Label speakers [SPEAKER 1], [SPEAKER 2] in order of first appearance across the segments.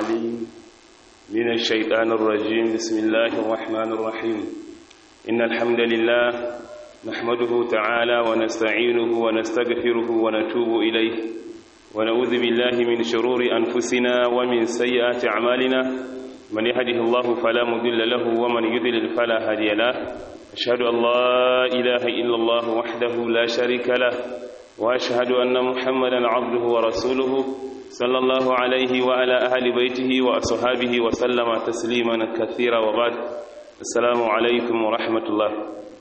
[SPEAKER 1] العليم من الشيطان الرجيم بسم الله الرحمن الرحيم إن الحمد لله نحمده تعالى ونستعينه ونستغفره ونتوب إليه ونعوذ بالله من شرور أنفسنا ومن سيئات أعمالنا من يهده الله فلا مضل له ومن يضلل فلا هادي له أشهد أن لا إله إلا الله وحده لا شريك له وأشهد أن محمدا عبده ورسوله صلى الله عليه وعلى أهل بيته وأصحابه وسلم تسليما كثيرا وبعد السلام عليكم ورحمة الله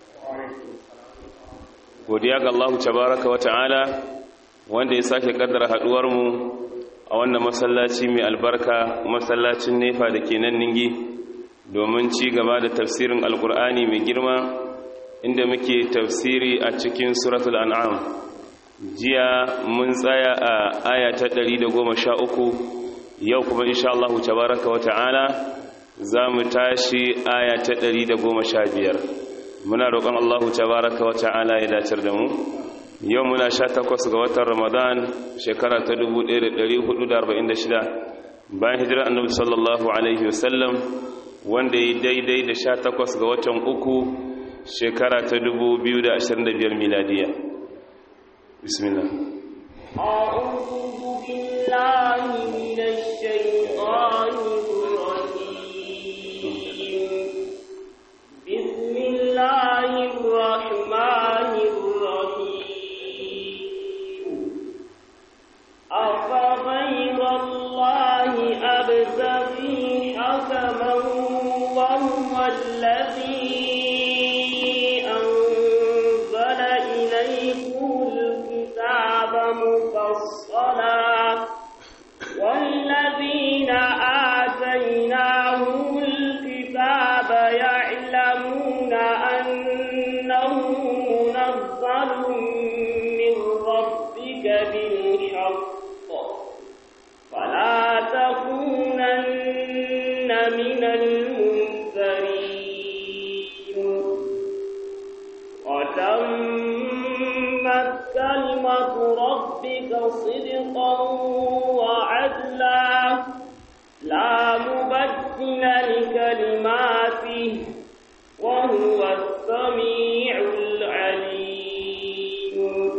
[SPEAKER 1] godiya ga Allah tabaraka wa ta'ala wanda ya sake kaddara haduwar mu a wannan masallaci mai albarka masallacin nefa da ke nan ningi domin ci gaba da tafsirin alkur'ani mai girma inda muke tafsiri a cikin suratul an'am jiya mun tsaya a aya ta 113 yau kuma insha Allah tabaraka wa ta'ala za mu tashi aya ta 115 muna roƙon Allah tabaraka wa ta'ala ya dacar da mu yau muna sha takwas ga watan ramadan shekara ta 1446 bayan hijirar annabi sallallahu alaihi wasallam wanda ya daidai da sha takwas ga watan uku shekara ta 2025 miladiya bismillah
[SPEAKER 2] أعوذ بالله من الشيطان الرجيم بسم الله الرحمن الرحيم أفغير الله أبتغي حكما وهو الذي أنزل إليكم الكتاب مفصلا والذين آتيناهم الكتاب يعلمون أنه منزل من ربك بالحق فلا تكونن من الممترين وتمت كلمة ربك صدقا وعدلا لا مبدل لكلماته وهو السميع العليم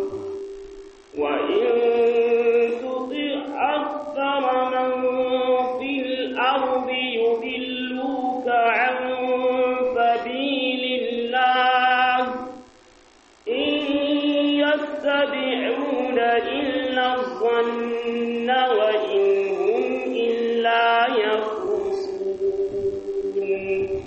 [SPEAKER 2] وإن تطع أكثر من في الأرض يضلوك عن سبيل الله إن يتبعون إلا الظن وإن هم إلا يخرصون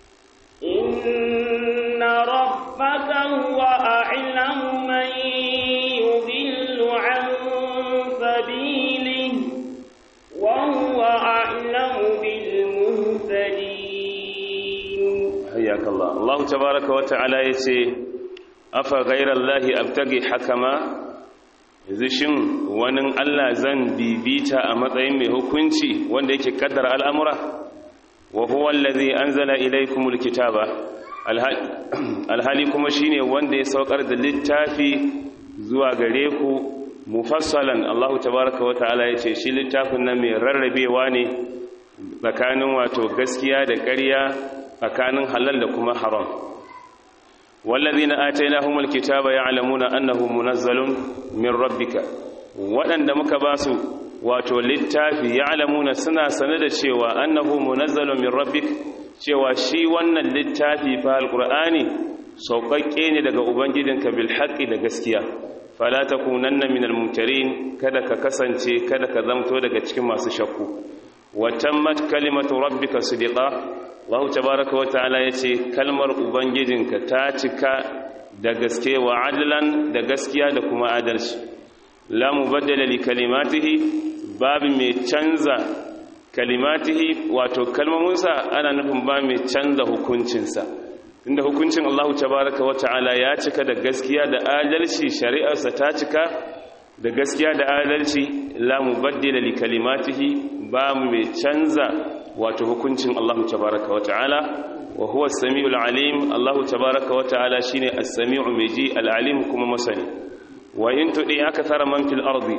[SPEAKER 2] إن ربك هو أعلم من يضل عن سبيله وهو أعلم بالمهتدين
[SPEAKER 1] حياك الله الله تبارك وتعالى yace afa ghayrallahi abtagi hakama yanzu shin wani Allah zan bibita a matsayin mai hukunci wanda yake kaddara al'amura wa huwa allazi anzala ilaykumul kitaba alhali kuma shine wanda ya saukar da littafi zuwa gare ku mufassalan Allah tabaraka wa ta'ala yace shi littafin nan mai rarrabewa ne tsakanin wato gaskiya da ƙarya tsakanin halal da kuma haram wallazina atainahumul kitaba ya'lamuna annahu munazzalun min rabbika waɗanda muka ba su wato littafi ya'lamuna suna sane da cewa annahu munazzalun min rabbik cewa shi wannan littafi fa alqur'ani sauƙaƙƙe ne daga ubangijinka bil haqqi da gaskiya fala takunanna minal mumtarin kada ka kasance kada ka zamto daga cikin masu shakku wa tammat kalimatu rabbika sidqa Allah tabaraka wa ta'ala yace kalmar ubangijinka ta cika da gaske wa adlan da gaskiya da kuma adalci la mubaddala li kalimatihi babu mai canza kalimatihi wato kalmominsa ana nufin ba mai canza hukuncinsa inda hukuncin Allah tabaraka wa ta'ala ya cika da gaskiya da adalci shari'arsa ta cika da gaskiya da adalci la mubaddila li kalimatihi ba mai canza wato hukuncin Allah tabaraka wa ta'ala wa huwa as-sami'ul alim Allah tabaraka wa ta'ala shine as-sami'u mai ji al-alim kuma masani wa in tudi akthara man fil ardi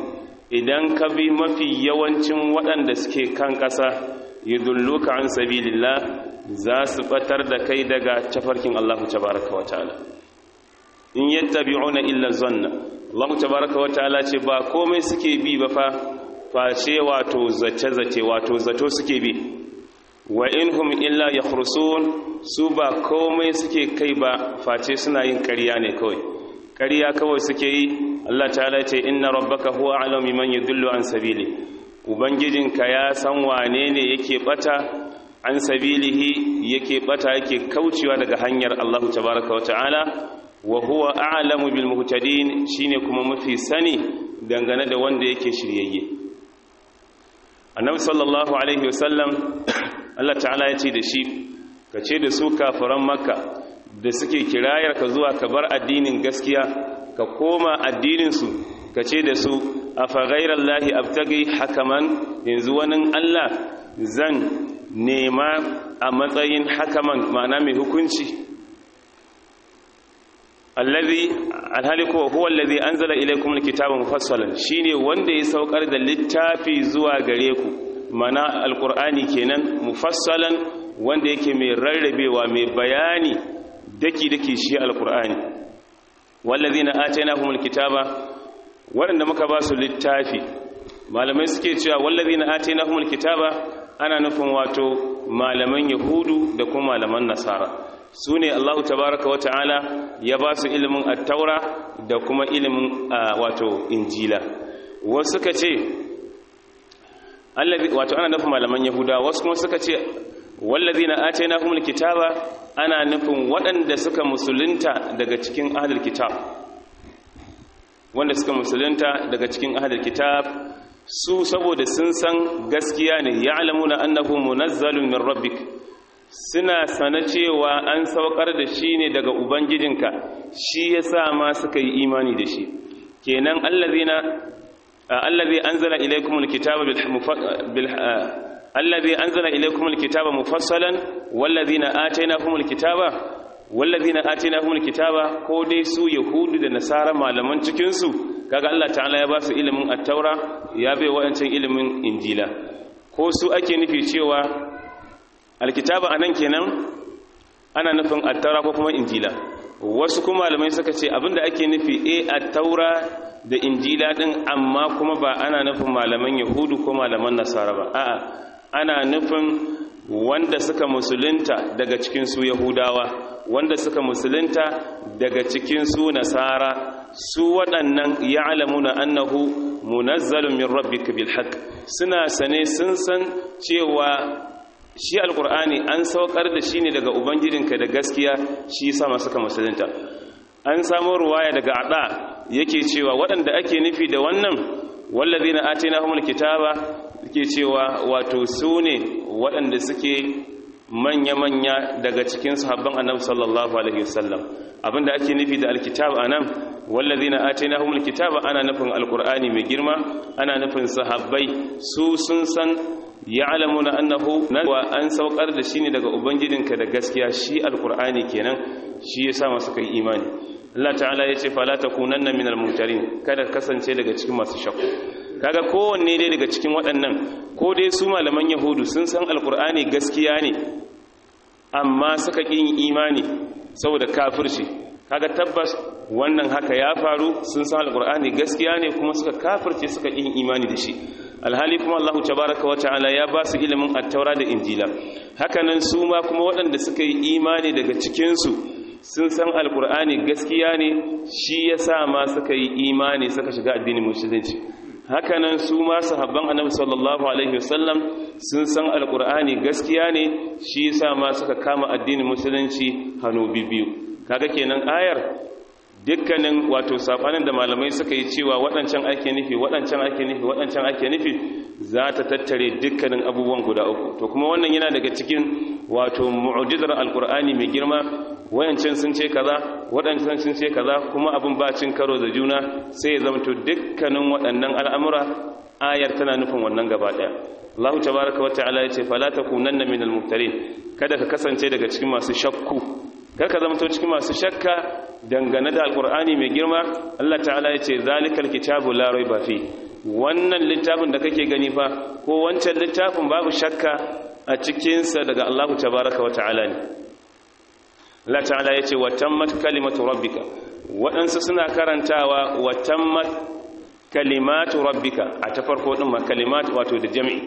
[SPEAKER 1] idan ka bi mafi yawancin waɗanda suke kan ƙasa yudulluka an sabilillah za su batar da kai daga tafarkin Allah tabaraka wa ta'ala in yattabi'una illa zanna Allah tabaraka wa ta'ala ce ba komai suke bi ba fa face wato zace zace wato zato suke bi wa inhum illa yakhrusun su ba komai suke kai ba face suna yin ƙarya ne kawai ƙarya kawai suke yi Allah ta'ala ce inna rabbaka huwa a'lamu man yudillu an sabili ubangijinka ya san wane ne yake bata an sabilihi yake bata yake kaucewa daga hanyar Allah tabaraka wa ta'ala wa huwa a'lamu bil muhtadin shine kuma mafi sani dangane da wanda yake shiryayye annabi sallallahu alaihi wasallam Allah ta'ala ya ce da shi ka ce da su kafiran makka da suke kirayar ka zuwa ka bar addinin gaskiya ka koma addinin su ka ce da su afa ghairallahi abtagi hakaman yanzu wani Allah zan nema a matsayin hakaman ma'ana mai hukunci allazi alhaliku huwa allazi anzala ilaykum alkitaba mufassalan shine wanda ya saukar da littafi zuwa gare ku mana alqur'ani kenan mufassalan wanda yake mai rarrabewa mai bayani daki daki shi alqur'ani wallazina atainahumul kitaba waɗanda muka ba su littafi malamai suke cewa wallazina atainahumul kitaba ana nufin wato malaman yahudu da kuma malaman nasara su ne allahu tabaraka wa ta'ala ya ba su ilimin attaura da kuma ilimin wato injila wasu suka ce wato ana nufin malaman yahuda wasu kuma suka ce wallazi na ate na humul kitaba ana nufin waɗanda suka musulunta daga cikin ahalar kitab wanda suka musulunta daga cikin ahalar kitab su saboda sun san gaskiya ne ya alamuna annahu munazzalun min rabbik suna sana cewa an saukar da shi ne daga ubangijinka shi ya sa ma suka yi imani da shi kenan allazina allazi anzala ilaykumul kitaba bil allazi anzala ilaykumul kitaba mufassalan wallazina atainahumul kitaba wallazina atainahumul kitaba ko dai su yahudu da nasara malaman cikin su kaga Allah ta'ala ya ba su ilimin at-taura ya bai wa'ancin ilimin injila ko su ake nufi cewa alkitaba anan kenan ana nufin at-taura ko kuma injila wasu kuma malamai suka ce abinda ake nufi eh at-taura da injila din amma kuma ba ana nufin malaman yahudu ko malaman nasara ba a'a ana nufin wanda suka musulunta daga cikin su yahudawa wanda suka musulunta daga cikin su nasara su waɗannan ya'lamuna annahu munazzalun min rabbika bil haqq suna sane sun san cewa shi alkur'ani an saukar da shi ne daga ubangijinka da gaskiya shi yasa masu suka musulunta an samu ruwaya daga ada yake cewa waɗanda ake nufi da wannan wallazina atainahumul kitaba yake cewa wato su ne waɗanda suke manya-manya daga cikin sahabban annabi sallallahu alaihi wasallam abinda ake nufi da alkitab anan wallazina atainahumul kitaba ana nufin alqur'ani mai girma ana nufin sahabbai su sun san ya'lamuna annahu wa an saukar da shi ne daga ubangijinka da gaskiya shi alqur'ani kenan shi yasa masu kai imani Allah ta'ala yace fala takunanna minal mumtarin kada kasance daga cikin masu shakku kaga kowanne dai daga cikin waɗannan ko dai su malaman yahudu sun san alqur'ani gaskiya ne amma suka yin imani saboda kafirci kaga tabbas wannan haka ya faru sun san alqur'ani gaskiya ne kuma suka kafirce suka yin imani da shi alhali kuma Allah tabaraka wa ta'ala ya ba su ilimin at-taura da injila hakanan su ma kuma waɗanda suka yi imani daga cikin su sun san alqur'ani gaskiya ne shi yasa ma suka yi imani suka shiga addinin musulunci hakanan su ma sahabban annabi sallallahu alaihi wasallam sun san alqur'ani gaskiya ne shi yasa ma suka kama addinin musulunci hannu bibiyu kaga kenan ayar dukkanin wato sabanin da malamai suka yi cewa waɗancan ake nufi waɗancan ake nufi waɗancan ake nufi za ta tattare dukkanin abubuwan guda uku to kuma wannan yana daga cikin wato mu'jizar alkur'ani mai girma wayancan sun ce kaza waɗancan sun ce kaza kuma abin ba cin karo da juna sai ya zamto dukkanin waɗannan al'amura ayar tana nufin wannan gaba ɗaya Allah tabaraka wa ta'ala ya ce fala takunanna minal muftarin kada ka kasance daga cikin masu shakku karka zamto cikin masu shakka dangane da alkur'ani mai girma Allah ta'ala ya ce zalikal kitabu la raiba fi wannan littafin da kake gani fa ko wancan littafin babu shakka a cikinsa daga Allah tabaraka wa ta'ala ne Allah ta'ala yace wa tammat kalimatu rabbika waɗansu suna karantawa wa tammat kalimatu rabbika a ta farko din ma kalimat wato da jami'i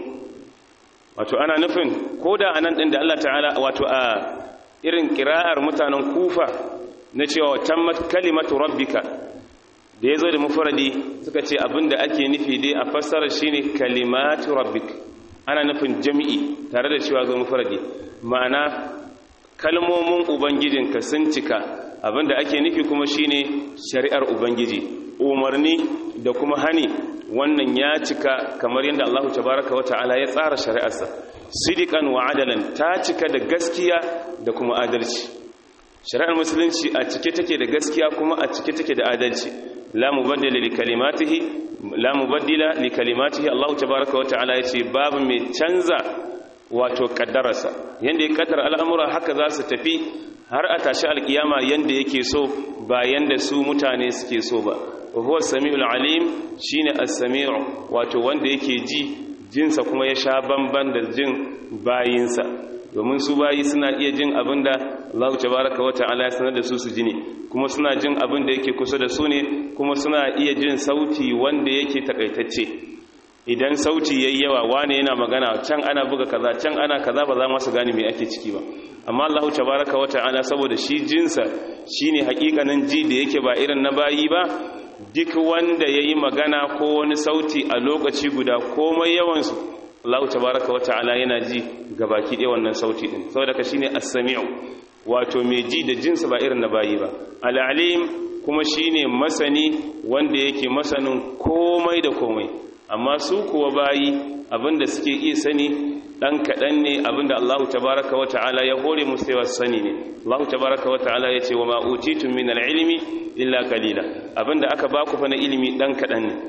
[SPEAKER 1] wato ana nufin koda anan din da Allah ta'ala wato a irin kira'ar mutanen kufa na cewa tammat kalimatu rabbika da ya zo da mufradi suka ce abinda ake nufi dai a fassara shine kalimatu rabbik ana nufin jami'i tare da cewa zo mufradi ma'ana kalmomin ubangijinka sun cika abinda ake nufi kuma shine shari'ar ubangiji umarni da kuma hani wannan ya cika kamar yadda Allah tabaraka wa ta'ala ya tsara shari'arsa sidikan wa adalan ta cika da gaskiya da kuma adalci shari'ar musulunci a cike take da gaskiya kuma a cike take da adalci la mubaddila li kalimatihi la mubaddila li kalimatihi Allah tabaaraka wa ta'ala yace babu mai canza wato kaddararsa yanda ya kaddara al'amura haka za su tafi har a tashi alkiyama yanda yake so ba yanda su mutane suke so ba huwa samiul alim shine as-sami'u wato wanda yake ji jinsa kuma ya sha bamban da jin bayinsa domin su bayi suna iya jin abin da Allah tabaraka wata'ala ya sanar da su su ji ne kuma suna jin abin da yake kusa da su ne kuma suna iya jin sauti wanda yake takaitacce idan sauti yayi yawa wane yana magana can ana buga kaza can ana kaza ba za mu su gane me ake ciki ba amma Allah tabaraka wata'ala saboda shi jinsa shine hakikanin ji da yake ba irin na bayi ba duk wanda yayi magana ko wani sauti a lokaci guda komai yawansu Allah tabaraka wata'ala yana ji gabaki ɗaya wannan sauti din saboda ka shine as-sami'u wato mai ji da jinsa ba irin na bayi ba al-alim kuma shine masani wanda yake masanin komai da komai amma su kuwa bayi abinda suke iya sani dan kadan ne abinda Allah tabaraka wata'ala ya hore musu yawa sani ne Allah tabaraka wata'ala ya ce wa ma utitum min al-ilmi illa qalila abinda aka baku fa na ilimi dan kadan ne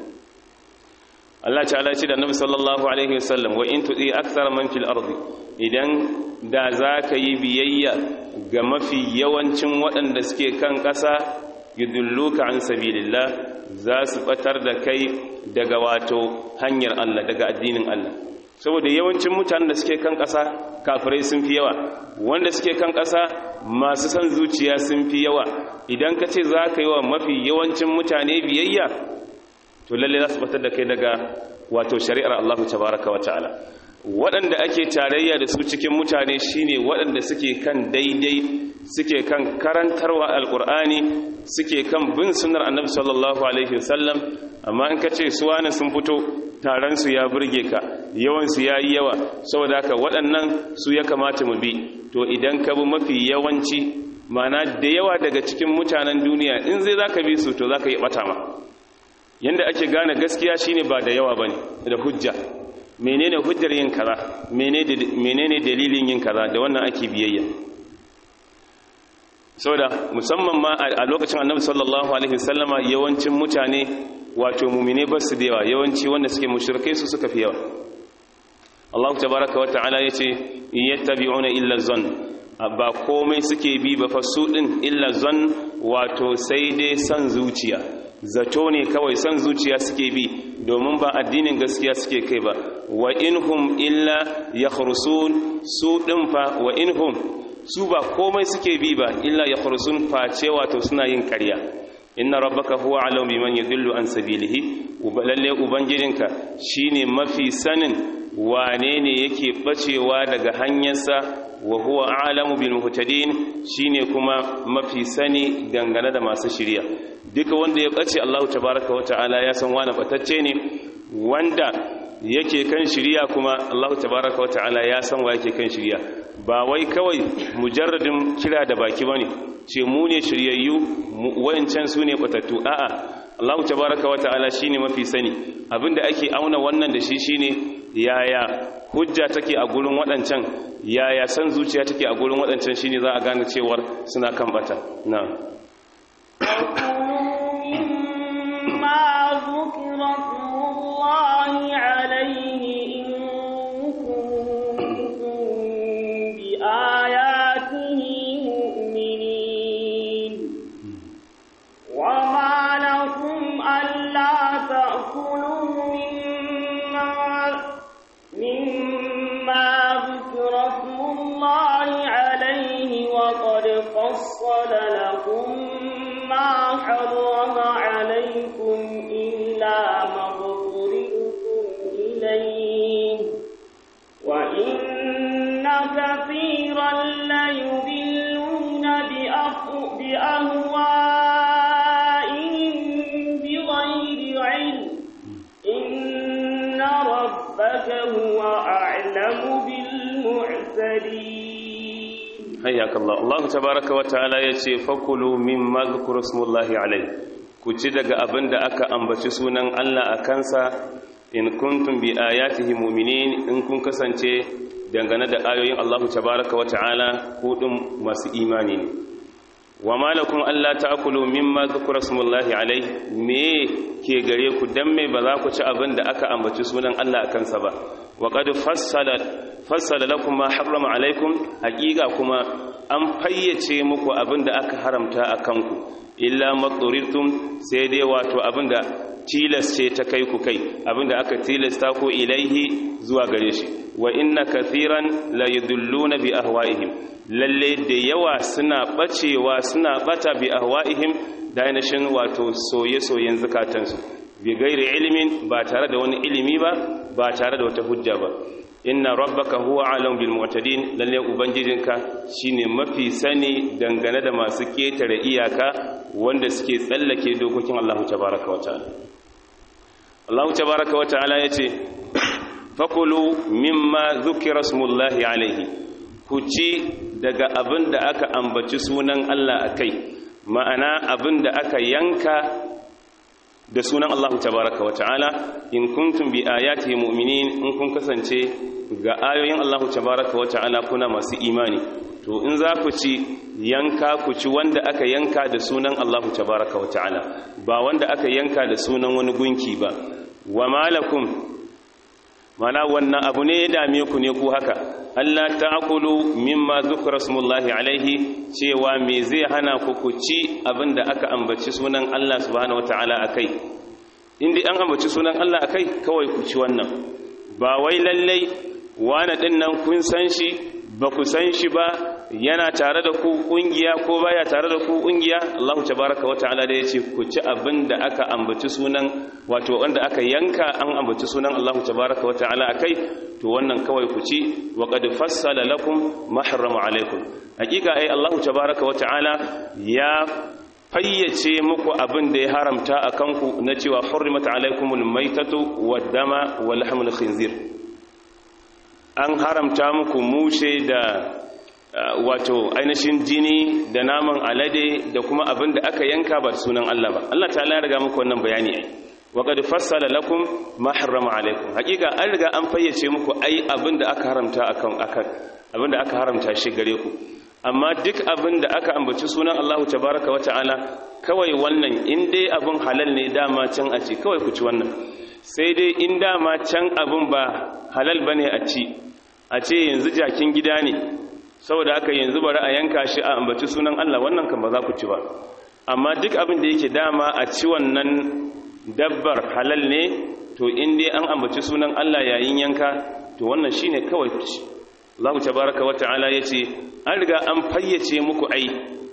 [SPEAKER 1] Allah ta'ala ce da Annabi sallallahu alaihi wasallam wa in tudi akthar man fil ardi idan da zaka yi biyayya ga mafi yawancin waɗanda suke kan ƙasa yudulluka an sabilillah za su batar da kai daga wato hanyar Allah daga addinin Allah saboda yawancin mutanen da suke kan ƙasa kafirai sun fi yawa wanda suke kan ƙasa masu son zuciya sun fi yawa idan ka ce za ka yi wa mafi yawancin mutane biyayya to lalle za su batar da kai daga wato shari'ar Allah tabaraka wa ta'ala waɗanda ake tarayya da su cikin mutane shine waɗanda suke kan daidai suke kan karantarwa alkur'ani suke kan bin sunnar annabi sallallahu alaihi wasallam amma in ka ce su wani sun fito taron su ya burge ka yawan su yayi yawa saboda haka waɗannan su ya kamata mu bi to idan ka bi mafi yawanci mana da yawa daga cikin mutanen duniya in zai zaka bi su to zaka yi bata ma yanda ake gane gaskiya shine ba da yawa bane da hujja menene hujjar yin kaza menene dalilin yin kaza da wannan ake biyayya saboda musamman ma a lokacin annabi sallallahu alaihi wasallama yawancin mutane wato mumine ba su da yawa yawanci wanda suke mushrikai su suka fi yawa Allah tabaraka wa ta'ala yace yattabi'una illa zan ba komai suke bi ba fasu din illa zan wato sai dai san zuciya zato ne kawai san zuciya suke bi domin ba addinin gaskiya suke kai ba wa inhum illa yakhrusun su din fa wa inhum su ba komai suke bi ba illa yakhrusun face wato suna yin ƙarya inna rabbaka huwa alam biman yadullu an sabilihi lalle ubangijinka shine mafi sanin wane ne yake bacewa daga hanyarsa wa huwa a'lamu bil muhtadin shine kuma mafi sani dangane da masu shiriya duka wanda ya bace Allah tabaaraka wata'ala ya san wani batacce ne wanda yake kan shiriya kuma Allah tabaaraka wata'ala ya san wa yake kan shiriya ba wai kawai mujarradin kira da baki bane ce mu ne shiryayyu wayancan su ne batattu a'a Allah tabaaraka wata'ala shine mafi sani abinda ake auna wannan da shi shine yaya hujja take a gurin waɗancan yaya san zuciya take a gurin waɗancan shine za a gane cewar suna kan bata na'am
[SPEAKER 2] وما لكم ألا تأكلوا كثيرا ليضلون بأهوائهم بغير علم إن ربك هو أعلم بالمعتدين
[SPEAKER 1] حياك الله الله تبارك وتعالى yace fakulu mimma dhkura smullahi alayhi ku ci daga abin da aka ambaci sunan Allah a kansa in kuntum bi ayatihi mu'minin in kun kasance dangane da ayoyin Allah tabaraka wa ta'ala ku din masu imani ne wa malakum alla ta'kulu mimma dhkura smullahi alayhi me ke gare ku dan me ba za ku ci abin da aka ambaci sunan Allah a kansa ba wa qad fassala fassala lakum ma harrama alaikum haqiqa kuma an fayyace muku abin da aka haramta a kanku illa matsurirtum sai dai wato abinda tilas ce ta kai ku kai abinda aka tilasta ko ilaihi zuwa gare shi wa inna kathiran la yadulluna bi ahwa'ihim lalle da yawa suna bacewa suna bata bi ahwa'ihim da ainihin wato soye-soyen zukatansu bi gairi ilimin ba tare da wani ilimi ba ba tare da wata hujja ba inna rabbaka huwa alam bil mu'tadin lalle ubangijinka shine mafi sani dangane da masu ketare iyaka wanda suke tsallake dokokin Allah tabaaraka wa ta'ala Allah tabaaraka wa ta'ala yace fakulu mimma dhukira smullahi alaihi ku ci daga abin da aka ambaci sunan Allah akai ma'ana abin da aka yanka da sunan Allah tabaraka wa ta'ala in kuntum bi ayati mu'minin in kun kasance ga ayoyin Allah tabaraka wa ta'ala kuna masu imani to in za ku ci yanka ku ci wanda aka yanka da sunan Allah tabaraka wa ta'ala ba wanda aka yanka da sunan wani gunki ba wa malakum mana wannan abu ne ya dame ku ne ku haka Allah ta'kulu mimma zukra smullahi alaihi cewa me zai hana ku ku ci abinda aka ambaci sunan Allah subhanahu wataala akai indai an ambaci sunan Allah akai kawai ku ci wannan ba wai lallai wani din nan kun san shi ba ku san shi ba yana tare da ku kungiya ko baya tare da ku kungiya Allah tabaraka wa ta'ala da yace ku ci abin da aka ambaci sunan wato wanda aka yanka an ambaci sunan Allah tabaraka wa ta'ala akai to wannan kawai ku ci wa qad fassala lakum ma harrama alaikum hakika ai Allah tabaraka wa ta'ala ya fayyace muku abin da ya haramta akan ku na cewa hurrimat alaikumul maitatu wad dama wal lahmul khinzir an haramta muku mushe da wato ainihin jini da naman alade da kuma abin da aka yanka ba sunan Allah ba Allah ta ya riga muku wannan bayani ai wa qad fassala lakum ma harrama alaikum hakika an riga an fayyace muku ai abin da aka haramta akan akan abin da aka haramta shi gare ku amma duk abin da aka ambaci sunan Allah tabaraka wa ta'ala kawai wannan in dai abin halal ne dama can a ci kawai ku ci wannan sai dai in dama can abin ba halal bane a ci a ce yanzu jakin gida ne saboda haka yanzu bari a yanka shi a ambaci sunan Allah wannan kan ba za ku ci ba amma duk abin da yake dama a ci wannan dabbar halal ne to in dai an ambaci sunan Allah yayin yanka to wannan shine kawai ku ci Allah tabaraka wa ta'ala yace an riga an fayyace muku ai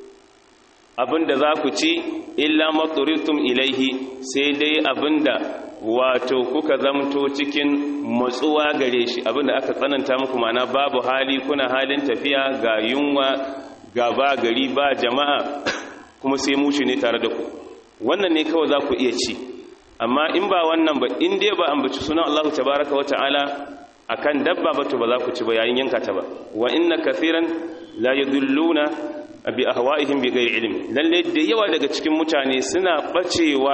[SPEAKER 1] abinda za ku ci illa maturitum ilaihi sai dai abinda wato kuka zamto cikin matsuwa gare shi abinda aka tsananta muku mana babu hali kuna halin tafiya ga yunwa ga ba gari ba jama'a kuma sai mushi ne tare da ku wannan ne kawai za ku iya ci amma in ba wannan ba in dai ba ambaci sunan Allah tabaraka wa ta'ala akan dabba ba to ba za ku ci ba yayin yanka ta ba wa inna kathiran la yadulluna bi ahwa'ihim bi ghairi ilmi lalle da yawa daga cikin mutane suna bacewa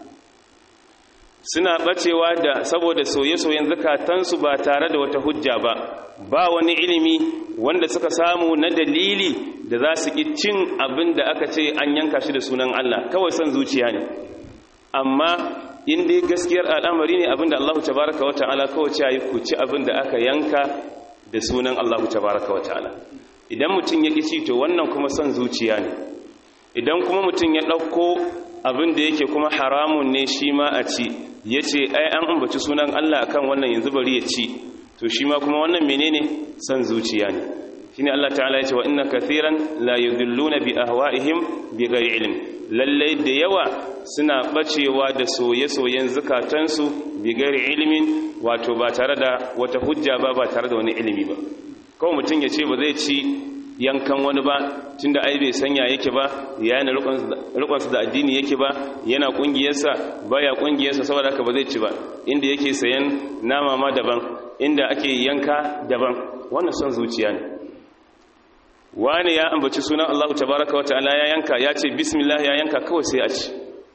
[SPEAKER 1] suna bacewa da saboda soye-soyen zakatansu ba tare da wata hujja ba ba wani ilimi wanda suka samu na dalili da za su ki cin abin da aka ce an yanka shi da sunan Allah kawai son zuciya ne amma in dai gaskiyar al'amari ne abin da Allah tabaraka wa ta'ala kawai ce ku ci abin da aka yanka da sunan Allah tabaraka wa ta'ala idan mutum ya ƙi ci to wannan kuma son zuciya ne idan kuma mutum ya ɗauko abin da yake kuma haramun ne shi ma a ci ya ce ai an ambaci sunan Allah akan wannan yanzu bari ya ci to shi ma kuma wannan menene son zuciya ne shine Allah ta'ala ya ce wa inna kathiran la yudilluna bi ahwa'ihim bi ghairi ilm lalle da yawa suna bacewa da soye-soyen zukatansu bi ghairi ilmin wato ba tare da wata hujja ba ba tare da wani ilimi ba kawai mutum ya ce ba zai ci yankan wani ba tunda ai bai sanya yake ba yana rikonsa da addini yake ba yana kungiyarsa baya kungiyarsa saboda haka ba zai ci ba inda yake sayan nama ma daban inda ake yanka daban wannan son zuciya ne wani ya ambaci sunan Allah tabaraka wa ta'ala ya yanka ya ce bismillah ya yanka kawai sai a ci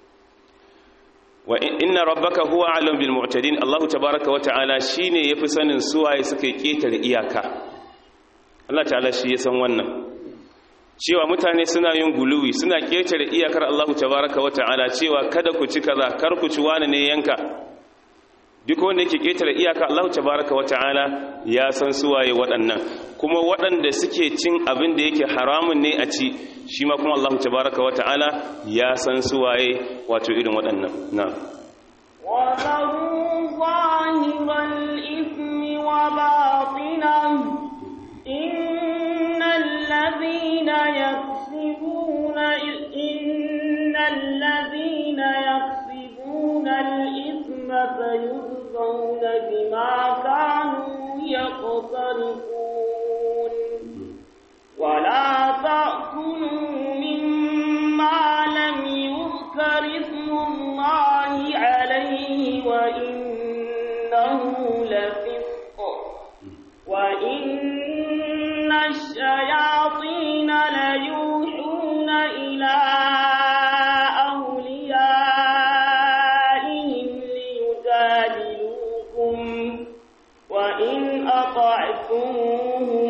[SPEAKER 1] wa inna rabbaka huwa alam bil mu'tadin Allah tabaraka wa ta'ala shine yafi sanin suwaye suka ketare iyaka Allah ta'ala shi ya san wannan cewa mutane suna yin guluwi suna ketare iyakar Allah tabaraka wa ta'ala cewa kada ku ci kaza kar ku ci wani ne yanka duk wanda yake ketare iyaka Allah tabaraka wa ta'ala ya san suwaye waɗannan kuma waɗanda suke cin abin da yake haramun ne a ci shi ma kuma Allah tabaraka wa ta'ala ya san suwaye wato irin waɗannan na
[SPEAKER 2] وذروا ظاهر الإثم وباطنه إن الذين يكسبون إن الذين يكسبون الإثم فيجزون بما كانوا يقترفون ولا تأكلوا مما لم يذكر اسم الله عليه وإنه لفسق وإن الشياطين ليوحون إلى أوليائهم ليجادلوكم وإن أطعتموهم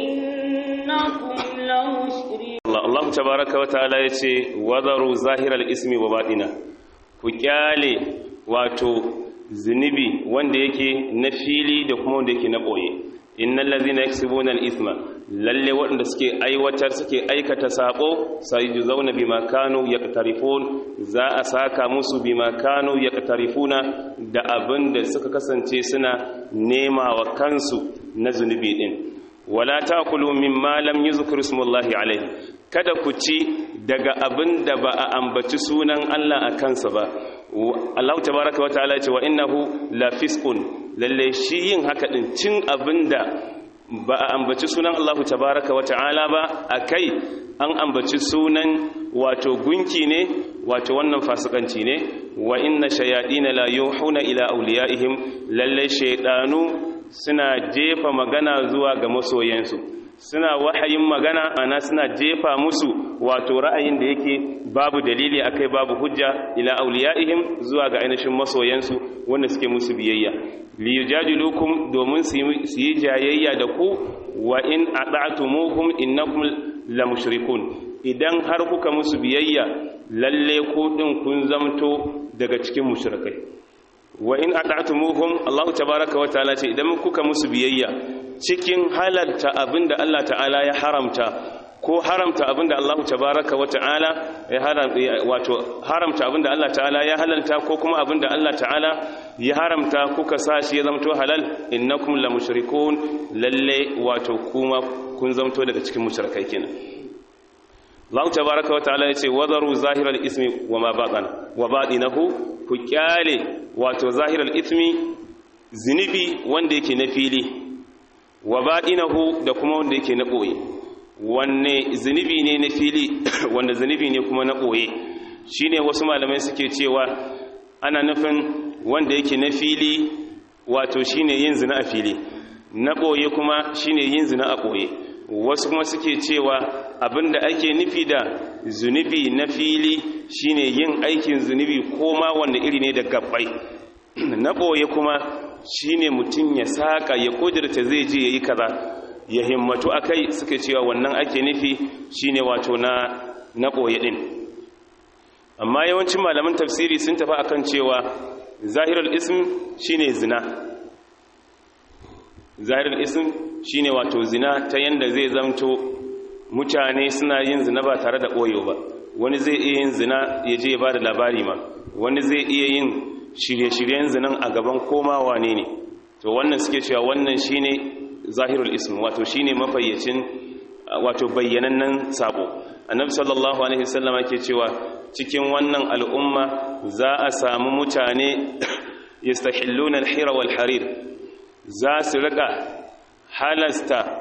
[SPEAKER 2] إنكم لمشركون
[SPEAKER 1] Allah Allah tabaraka wa ta'ala yace wadaru zahiral ismi wa batina ku kyale wato zunubi wanda yake na fili da kuma wanda yake na boye innal ladhina yaksubuna al-ithma lalle waɗanda suke aiwatar suke aikata sako sayujzauna bima kanu yaqtarifun za a saka musu bima kanu yaqtarifuna da abin da suka kasance suna nema wa kansu na zunubi din wala takulu mimma lam yuzkar ismullahi alaihi kada ku ci daga abin da ba a ambaci sunan Allah a kansa ba Allah tabaraka wa ta'ala ce wa innahu la fisqun lalle shi yin haka din cin abin da ba a ambaci sunan Allah tabaraka wa ta'ala ba akai an ambaci sunan wato gunki ne wato wannan fasikanci ne wa inna shayadina la yuhuna ila awliyaihim lalle shaydanu suna jefa magana zuwa ga masoyansu suna wahayin magana ana suna jefa musu wato ra'ayin da yake babu dalili akai babu hujja ila auliyaihim zuwa ga ainihin masoyansu wanda suke musu biyayya li yujadilukum domin su yi jayayya da ku wa in ata'tumuhum innakum la mushrikun idan har kuka musu biyayya lalle ku din kun zamto daga cikin mushrikai wa in ata'tumuhum Allahu tabaaraka wa ta'ala ce idan kuka musu biyayya cikin halalta abinda Allah ta'ala ya haramta ko haramta abinda Allah tabaaraka wa ta'ala ya haramta wato haramta abinda Allah ta'ala ya halalta ko kuma abinda Allah ta'ala ya haramta kuka sashi ya zamto halal innakum la mushrikun lalle wato kuma kun zamto daga cikin mushrikai kenan Allah tabaaraka wa ta'ala yace wadaru zahiral ismi wa ma batana wa batinahu ku kyale wato zahiral ismi zinubi wanda yake na fili wa batinahu da kuma wanda yake na boye wanne zinubi ne na fili wanda zinubi ne kuma na boye shine wasu malamai suke cewa ana nufin wanda yake na fili wato shine yin zina a fili na boye kuma shine yin zina a boye wasu kuma suke cewa abinda ake nufi da zunubi na fili shine yin aikin zunubi koma wanda iri ne da gabbai na ɓoye kuma shine mutum ya saƙa ya ƙudurta zai je ya yi kaza ya himmatu a kai suka cewa wannan ake nufi shine wato na na ɓoye ɗin amma yawancin malaman tafsiri sun tafi akan cewa zahirar ism shine zina zahirar ism shine wato zina ta yanda zai zamto mutane suna yin zina ba tare da ɓoyo ba wani zai iya yin zina ya je ya ba da labari ma wani zai iya yin shirye-shiryen zinan a gaban komawa ne ne to wannan suke cewa wannan shine zahirul ism wato shine mafayyacin wato bayyanannen sabo annabi sallallahu alaihi wasallam yake cewa cikin wannan al'umma za a samu mutane yastahilluna al-hira wal harir za su rika halasta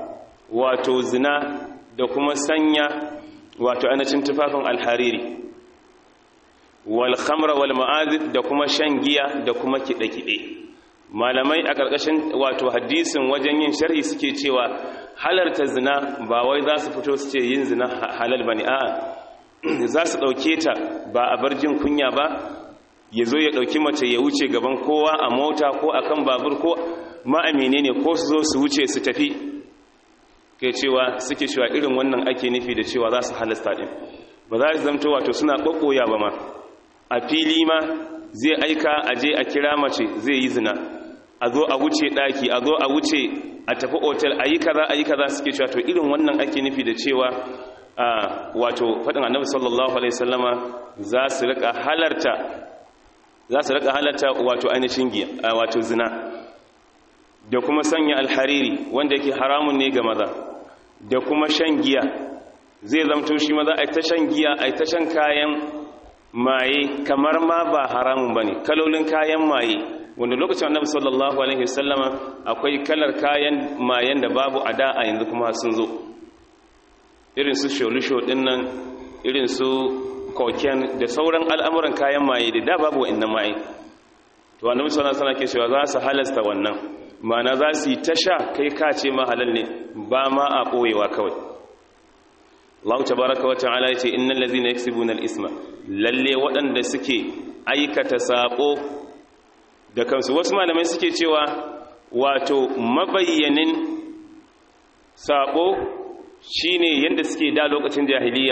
[SPEAKER 1] wato zina da kuma sanya wato anacin tufafin alhariri wal khamra wal ma'azif da kuma shan giya da kuma kiɗe-kiɗe malamai a ƙarƙashin wato hadisin wajen yin sharhi suke cewa halarta zina ba wai za su fito su ce yin zina halal ba ne a'a za su ɗauke ta ba a bar jin kunya ba ya zo ya ɗauki mace ya wuce gaban kowa a mota ko a kan babur ko ma'amine ne ko su zo su wuce su tafi ke cewa suke cewa irin wannan ake nufi da cewa za su halasta ɗin ba za su zamto wato suna ƙwaƙoya ba ma a fili ma zai aika a je a kira mace zai yi zina a zo a wuce ɗaki a zo a wuce a tafi otel a yi kaza a yi kaza suke cewa to irin wannan ake nufi da cewa wato faɗin annabi sallallahu alaihi sallama za su rika halarta za su rika halarta wato ainihin giya wato zina da kuma sanya alhariri wanda yake haramun ne ga maza da kuma shan giya zai zamto shi maza a ta shan giya a ta shan kayan maye kamar ma ba haramun bane kalolin kayan maye wanda lokacin annabi sallallahu alaihi wasallama akwai kalar kayan mayen da babu a da a yanzu kuma sun zo irin su sholisho din nan irin su koken da sauran al'amuran kayan maye da da babu wa'annan maye to annabi sallallahu alaihi wasallam ke cewa za su halasta wannan ma'ana za su yi tasha kai ka ce ma halal ne ba ma a boyewa kawai Allah tabaraka wa ta'ala yace innal ladzina yaksibuna al-isma lalle waɗanda suke aikata sako da kansu wasu malamai suke cewa wato mabayyanin sako shine yadda suke da lokacin jahiliya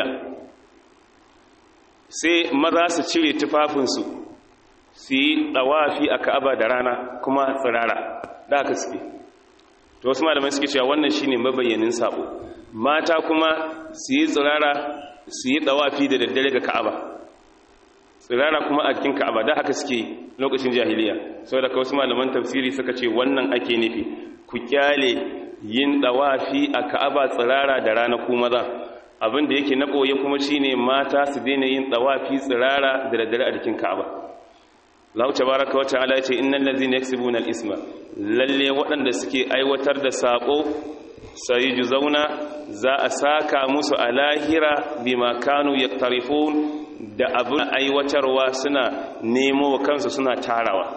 [SPEAKER 1] sai maza su cire tufafinsu su yi ɗawafi a ka'aba da rana kuma tsirara da haka suke to wasu malamai suke cewa wannan shine mabayyanin sako mata kuma su yi tsirara su yi ɗawafi da daddare ga ka'aba tsirara kuma a cikin ka'aba da haka suke lokacin jahiliya sau da wasu malaman tafsiri suka ce wannan ake nufi ku kyale yin dawafi a ka'aba tsirara da rana ku maza abin da yake na ɓoye kuma shine mata su daina yin dawafi tsirara da daddare a jikin ka'aba Allah tabaraka wata'ala yace innal ladzina yaksubuna al-isma lalle waɗanda suke aiwatar da sako sai zauna za a saka musu a lahira bima kanu yaktarifun da abin aiwatarwa suna nemo wa kansu suna tarawa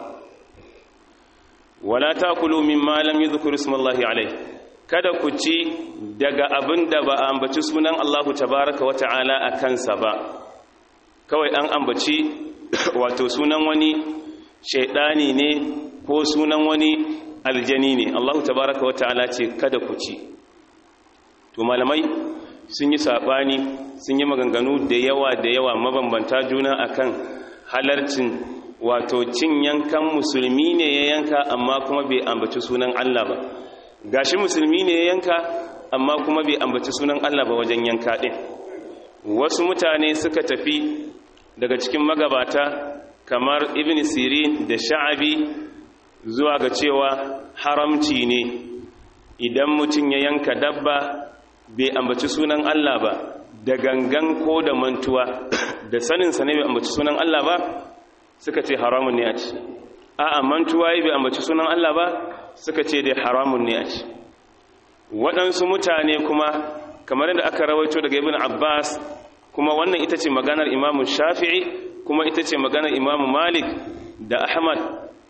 [SPEAKER 1] wala takulu mimma lam yuzkur ismullahi alayhi kada ku ci daga abin da ba a ambaci sunan Allahu tabaraka wa ta'ala a kansa ba kawai an ambaci wato sunan wani shaidani ne ko sunan wani aljani ne Allahu tabaraka wa ta'ala ce kada ku ci to malamai sun yi sabani sun yi maganganu da yawa da yawa mabambanta juna akan halarcin wato cin yankan musulmi ne ya yanka amma kuma bai ambaci sunan Allah ba gashi musulmi ne ya yanka amma kuma bai ambaci sunan Allah ba wajen yanka din wasu mutane suka tafi daga cikin magabata kamar ibn sirin da sha'abi zuwa ga cewa haramci ne idan mutum ya yanka dabba bai ambaci sunan Allah ba da gangan ko da mantuwa da saninsa ne bai ambaci sunan Allah ba suka ce haramun ne a ci a'a mantuwa yi bai ambaci sunan Allah ba suka ce dai haramun ne a ci waɗansu mutane kuma kamar yadda aka rawaito daga ibn abbas kuma wannan ita ce maganar imamu shafi'i kuma ita ce maganar imamu malik da ahmad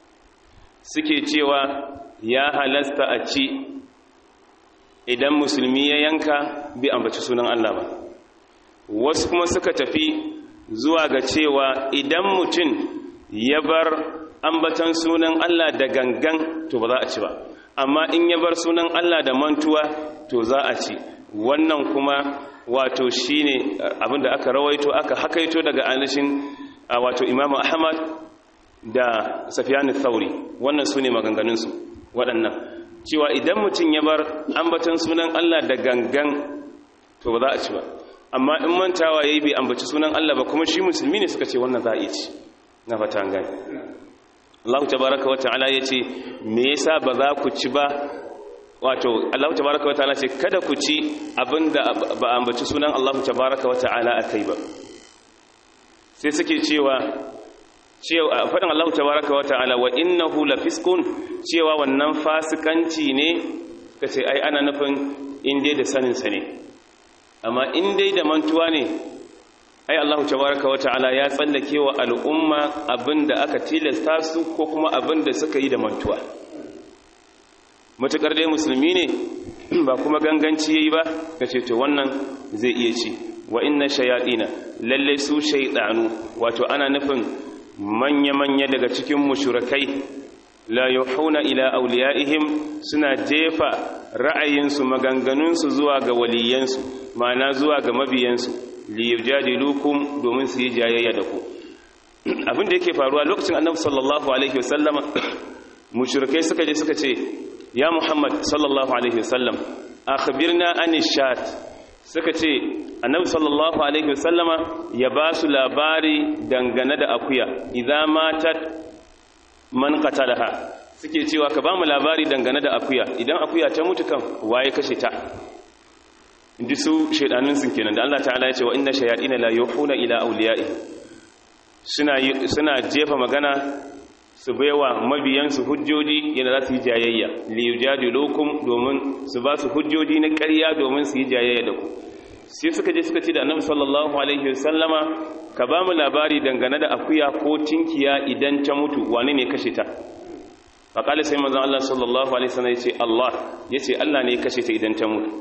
[SPEAKER 1] suke cewa ya halasta a ci idan musulmi ya yanka bi ambaci sunan Allah ba wasu kuma suka tafi zuwa ga cewa idan mutum ya bar ambatan sunan Allah da gangan to ba za a ci ba amma in ya bar sunan Allah da mantuwa to za a ci wannan kuma wato shine abinda aka rawaito aka hakaito daga anishin wato Imam Ahmad da Sufyan Thauri wannan sune maganganun su waɗannan cewa idan mutum ya bar ambatan sunan Allah da gangan to ba za a ci ba amma in mantawa yayi bai ambaci sunan Allah ba kuma shi musulmi ne suka ce wannan za a yi ci na fata an gani Allah tabaraka wa ta'ala yace me yasa ba za ku ci ba wato Allah tabaraka wa ta'ala ce kada ku ci abinda ba ambaci sunan Allah tabaraka wa ta'ala akai ba sai suke cewa cewa faɗin Allah tabaraka wa ta'ala wa innahu lafiskun cewa wannan fasikanci ne kace ai ana nufin in dai da saninsa ne amma in dai da mantuwa ne ai Allah tabaraka wa ta'ala ya tsallake wa al'umma abinda aka tilasta su ko kuma abinda suka yi da mantuwa matukar dai musulmi ne ba kuma ganganci yayi ba kace to wannan zai iya ci wa inna shayatina lalle su shaytanu wato ana nufin manya manya daga cikin mushrikai la yuhuna ila awliyaihim suna jefa ra'ayinsu maganganunsu zuwa ga waliyansu ma'ana zuwa ga mabiyansu li yujadilukum domin su yi jayayya da ku abin da yake faruwa lokacin annabi sallallahu alaihi wasallama mushrikai suka je suka ce ya muhammad sallallahu alaihi wasallam akhbirna anish shat suka ce annabi sallallahu alaihi wasallama ya ba su labari dangane da akuya idza matat man qatalaha suke cewa ka ba mu labari dangane da akuya idan akuya ta mutu kan waye kashe ta indi su shaidanun sun kenan da Allah ta'ala ya ce wa inna shayatin la yuhuna ila awliya'i suna suna jefa magana su baiwa mabiyansu hujjoji yana za su yi jayayya li yujadilukum domin su ba su hujjoji na ƙarya domin su yi jayayya da ku sai suka je suka ce da annabi sallallahu alaihi wasallama ka ba mu labari dangane da akuya ko tinkiya idan ta mutu wane ne kashe ta faƙali sai manzon Allah sallallahu alaihi wasallam yace Allah yace Allah ne ya kashe ta idan ta mutu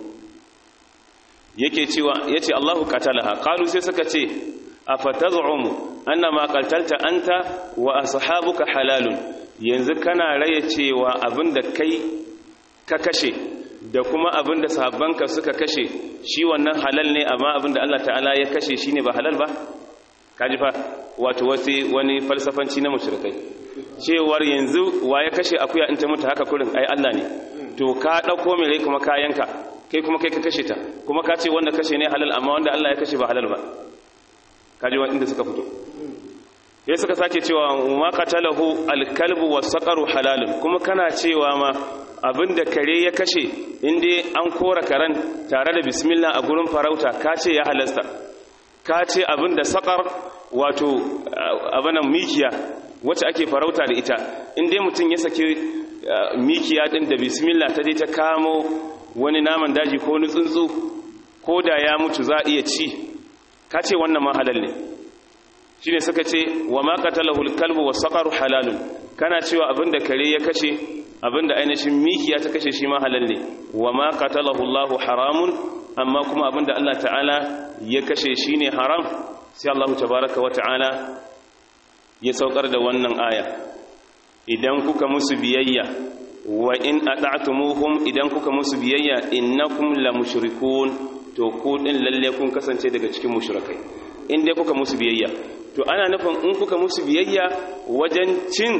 [SPEAKER 1] yake cewa yace Allahu qatalaha qalu sai suka ce afataz'umu anna ma qatalta anta wa ashabuka halalun yanzu kana raye cewa abinda kai ka kashe da kuma abinda sahabbanka suka kashe shi wannan halal ne amma abinda Allah ta'ala ya kashe shine ba halal ba kaji fa wato wasi wani falsafanci na mushrikai cewar yanzu wa ya kashe akuya in ta mutu haka kurin ai Allah ne to ka dauko mai rai kuma kayanka kai kuma kai ka kashe ta kuma ka ce wanda kashe ne halal amma wanda Allah ya kashe ba halal ba kaji wanda suka fito sai suka sake cewa ma qatalahu alkalbu wasaqaru halalun kuma kana cewa ma abinda kare ya kashe inda an kora karen tare da bismillah a gurin farauta ka ce ya halasta ka ce abinda saƙar wato abinan mikiya wacce ake farauta da ita inda mutum ya sake mikiya ɗin da bismillah ta je ta kamo wani naman daji ko wani tsuntsu ko da ya mutu za a iya ci ka ce wannan ma halal ne shi ne suka ce wa ma qatalahul kalbu was saqaru halalun kana cewa abinda kare ya kashe abinda ainihin mikiya ta kashe shi ma halal ne wa ma qatalahu Allahu haramun amma kuma abinda Allah ta'ala ya kashe shi ne haram sai Allah tabaraka wa ta'ala ya saukar da wannan aya idan kuka musu biyayya wa in ata'tumuhum idan kuka musu biyayya innakum la mushrikun to ku din lalle kun kasance daga cikin mushrikai in dai kuka musu biyayya to ana nufin in kuka musu biyayya wajen cin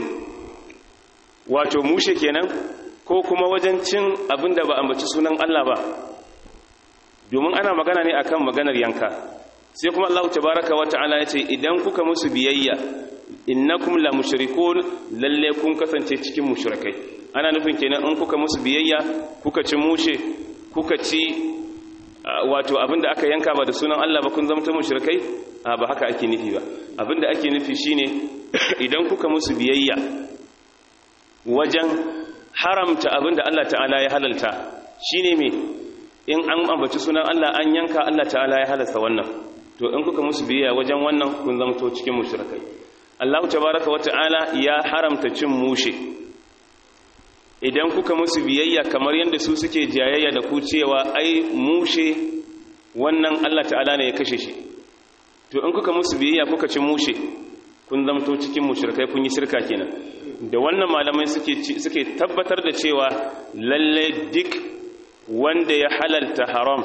[SPEAKER 1] wato mushe kenan ko kuma wajen cin abinda ba ambaci sunan Allah ba domin ana magana ne akan maganar yanka sai kuma Allah tabaraka wa ta'ala ya ce idan kuka musu biyayya innakum la mushrikun lalle kun kasance cikin mushrikai ana nufin kenan in kuka musu biyayya kuka ci mushe kuka ci wato abinda aka yanka ba da sunan Allah ba kun zama ta mushrikai ba haka ake nufi ba abinda ake nufi shine idan kuka musu biyayya wajen haramta abinda Allah ta'ala ya halalta shine me in an ambaci sunan Allah an yanka Allah ta'ala ya halasta wannan to in kuka musu biyayya wajen wannan kun zama to cikin mushrikai Allah tabaraka wa ta'ala ya haramta cin mushe idan kuka musu biyayya kamar yadda su suke jayayya da ku cewa ai mushe wannan Allah ta'ala ne ya kashe shi to in kuka musu biyayya kuka ci mushe kun zamto cikin mushrikai kun yi shirka kenan da wannan malamai suke suke tabbatar da cewa lalle duk wanda ya halalta haram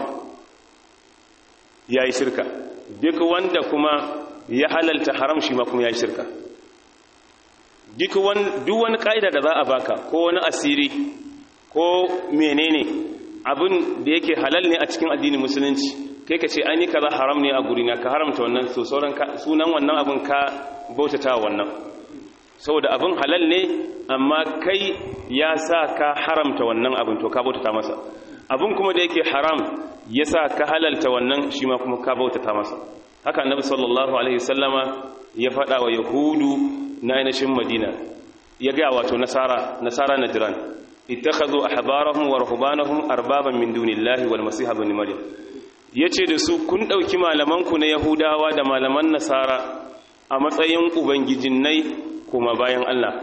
[SPEAKER 1] yayi shirka duk wanda kuma ya halalta haram shi ma kuma yayi shirka duk wani ƙa'ida da za a baka ko wani asiri ko menene abin da yake halal ne a cikin addinin musulunci kai ka ce ai ni kaza haram ne a gurina ka haramta wannan so sauran sunan wannan abin ka bautata wannan saboda abin halal ne amma kai ya sa ka haramta wannan abin to ka bautata masa abin kuma da yake haram ya sa ka halalta wannan shi ma kuma ka bautata masa haka annabi sallallahu alaihi wasallama ya faɗa wa yahudu na ainihin madina ya gaya wato nasara nasara na jiran ittakhadhu ahbarahum wa ruhbanahum arbaban min dunillahi wal masih ibn maryam yace da su kun dauki malaman ku na yahudawa da malaman nasara a matsayin ubangijinnai kuma bayan Allah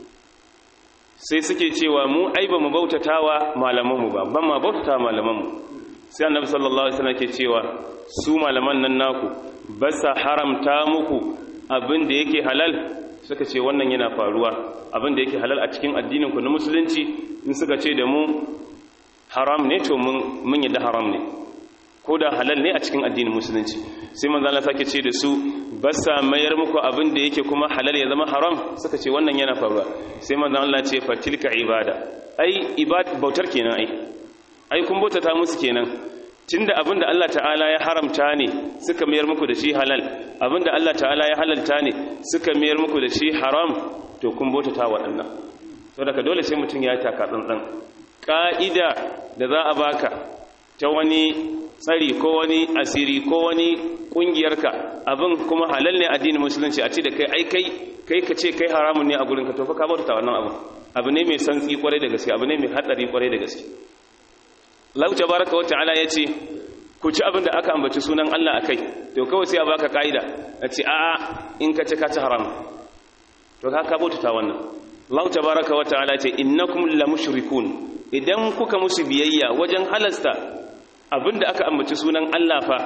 [SPEAKER 1] sai suke cewa mu ai ba mu bautatawa malaman mu ba ban ma bautata malaman mu sai annabi sallallahu alaihi wasallam ke cewa su malaman nan naku ba sa haramta muku abin da yake halal suka ce wannan yana faruwa abin da yake halal a cikin addinin ku na musulunci in suka ce da mu haram ne to mun mun yadda haram ne ko da halal ne a cikin addinin musulunci sai manzo Allah sake ce da su ba sa mayar muku abin da yake kuma halal ya zama haram suka ce wannan yana faruwa sai manzo Allah ce fatilka ibada ai ibad bautar kenan ai ai kun bautata musu kenan tunda abinda Allah ta'ala ya haramta ne suka mayar muku da shi halal abinda Allah ta'ala ya halalta ne suka mayar muku da shi haram to kun bautata waɗannan to daga dole sai mutum ya taka tsantsan ka'ida da za a baka ta wani tsari ko wani asiri ko wani kungiyarka abin kuma halal ne addinin musulunci a ce da kai ai kai kai ka ce kai haramun ne a gurin ka to fa ka bautata wannan abu abu ne mai santsi kwarai da gaske abu ne mai hatsari kwarai da gaske Allah tabaraka wata'ala ya ce ku ci abin da aka ambaci sunan Allah a kai to kawai sai a baka ka'ida a ce a'a in ka ci ka ci haram to ka ka bautata wannan Allah tabaraka wata'ala ya ce innakum la mushrikun idan kuka musu biyayya wajen halasta abin da aka ambaci sunan Allah fa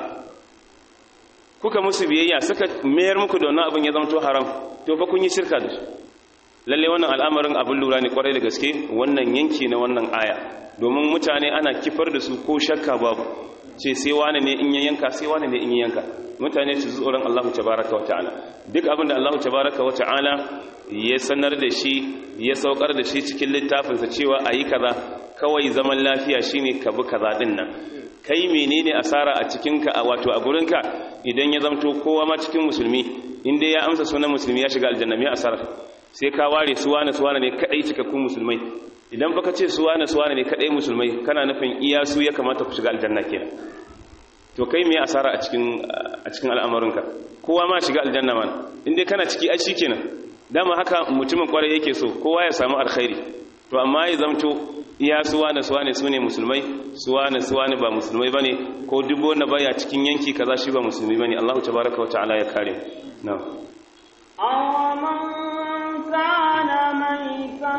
[SPEAKER 1] kuka musu biyayya suka mayar muku da wannan abin ya zama to haram to fa kun yi shirka da su lalle wannan al'amarin abin lura ne kwarai da gaske wannan yanki na wannan aya domin mutane ana kifar da su ko shakka babu ce sai wani ne in ya yanka sai wani ne in ya yanka mutane su tsoron Allah tabaraka wa ta'ala duk abin da Allah tabaraka wa ta'ala ya sanar da shi ya saukar da shi cikin littafinsa cewa ayi kaza kawai zaman lafiya shine ka bi kaza din nan kai menene asara a cikinka a wato a gurinka idan ya zamto kowa ma cikin musulmi inda ya amsa sunan musulmi ya shiga aljanna me asara sai ka ware suwana suwana ne kadai cikakkun musulmai idan baka ce suwana suwana ne kadai musulmai kana nufin iya su ya kamata ku shiga aljanna kenan to kai me asara a cikin a cikin al'amarinka kowa ma shiga aljanna man inda kana ciki ai shikenan dama haka mutumin kwarai yake so kowa ya samu alkhairi to amma ya zamto iya suwana suwane sune musulmai suwana suwane ba musulmai bane ko duk wanda baya cikin yanki kaza shi ba musulmi bane Allahu tabaaraka wa ta'ala ya kare na'am
[SPEAKER 2] أَوَمَنْ كَانَ مَيْتًا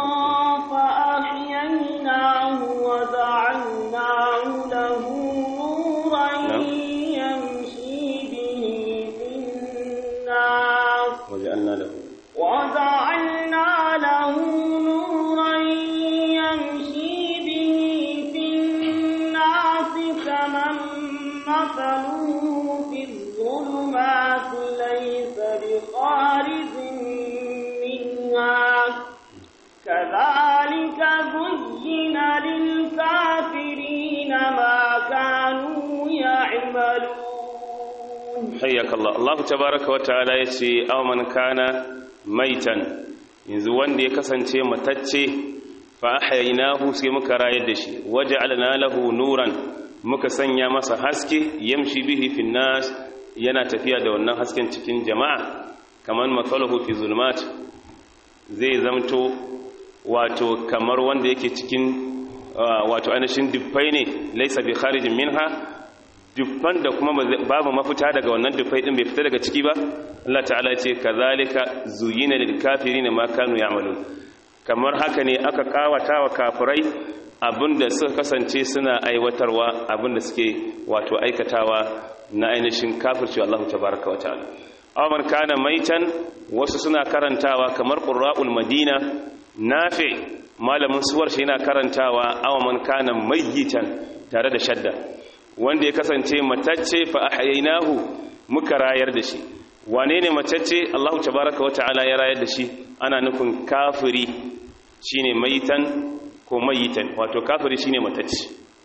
[SPEAKER 2] فَأَحْيَيْنَاهُ وَجَعَلْنَاهُ لَهُ نُورًا يَمْشِي بِهِ فِي النَّاسِ
[SPEAKER 1] وجعلنا له
[SPEAKER 2] وَجَعَلْنَا لَهُ نُورًا يَمْشِي بِهِ فِي النَّاسِ كَمَن مَّثَلُهُ فِي الظُّلُمَاتِ لَيْسَ بِخَارِجٍ مِّنْهَا كَذَلِكَ زُيِّنَ لِلْكَافِرِينَ مَا كَانُوا يَعْمَلُونَ
[SPEAKER 1] حياك الله الله تبارك وتعالى yace aw man kana maitan yanzu wanda ya kasance matacce fa ahyaynahu sai muka rayar da shi waja'alna lahu nuran muka sanya masa haske yamshi bihi fin nas yana tafiya da wannan hasken cikin jama'a kaman mathaluhu fi zulumat zai zamto wato kamar wanda yake cikin wato ainihin dubbai ne laisa bi kharijin minha dubban da kuma babu mafita daga wannan dubbai din bai fita daga ciki ba Allah ta'ala ya ce kazalika zuyina lil kafirin ma kanu ya'malun kamar haka ne aka kawata wa kafirai abinda suka kasance suna aiwatarwa abinda suke wato aikatawa na ainihin kafirci Allah tabaraka wa ta'ala aw kana maitan wasu suna karantawa kamar qurra'ul madina nafi malamin suwar shi yana karantawa aw man kana mayyitan tare da shadda wanda ya kasance matacce fa ahyaynahu muka rayar da shi wane ne matacce Allah tabaraka wa ta'ala ya rayar da shi ana nufin kafiri shine maitan ko mayitan wato kafiri shine matacce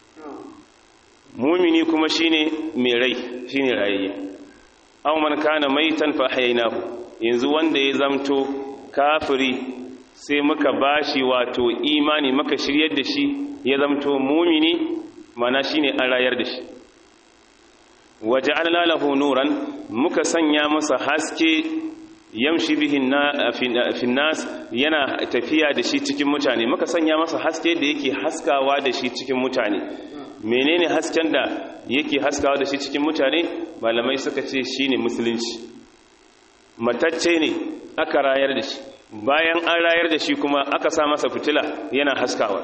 [SPEAKER 1] mumini kuma shine mai rai shine rayayye aw man kana maitan fa ahyaynahu yanzu wanda ya zamto kafiri sai muka bashi wato imani muka shiryar da shi ya zamto mumini mana shine an rayar da shi waja'alna lahu nuran muka sanya masa haske yamshi bihin finnas yana tafiya da shi cikin mutane muka sanya masa haske da yake haskawa da shi cikin mutane menene hasken da yake haskawa da shi cikin mutane malamai suka ce shine musulunci matacce ne aka rayar da shi bayan an rayar da shi kuma aka sa masa fitila yana haskawa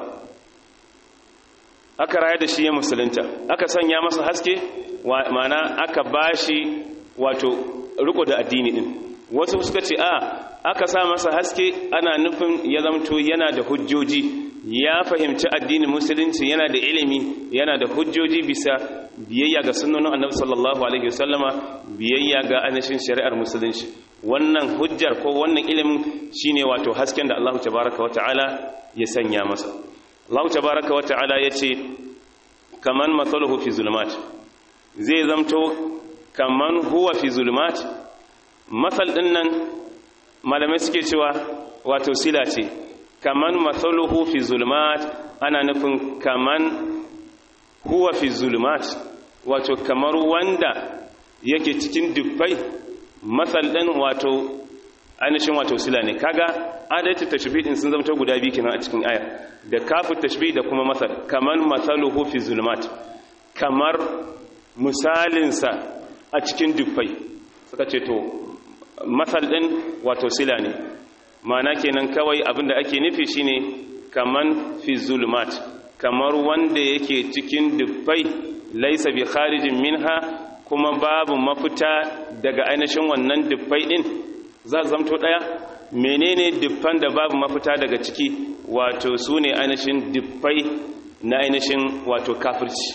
[SPEAKER 1] aka rayar da shi ya musulunta aka sanya masa haske mana aka bashi wato riko da addini din wasu suka ce a aka sa masa haske ana nufin ya zamto yana da hujjoji ya fahimci addinin musulunci yana da ilimi yana da hujjoji bisa biyayya ga sunnonin annabi sallallahu alaihi wasallama biyayya ga anashin shari'ar musulunci wannan hujjar ko wannan ilimin shine wato hasken da Allah tabaaraka wa ta'ala ya sanya masa Allah tabaaraka wa ta'ala yace kaman mathaluhu fi zulumat zai zamto kaman huwa fi zulumat masal din nan malamai suke cewa wato sila ce kaman mathaluhu fi zulumat ana nufin kaman huwa fi zulumat wato kamar wanda yake cikin dubbai masal din wato ainihin wato sila ne kaga adalci tashbih din sun zama guda biyu kenan a cikin aya da kafu tashbih da kuma masal kaman mathaluhu fi zulumat kamar misalinsa a cikin dubbai suka ce to masal din wato sila ne mana kenan kawai abinda ake nufi shine kaman fi zulumat kamar wanda yake cikin dubbai laisa bi kharijin minha kuma babu mafita daga ainihin wannan dubbai din za zamto daya menene dubban da babu mafita daga ciki wato sune ainihin dubbai na ainihin wato kafirci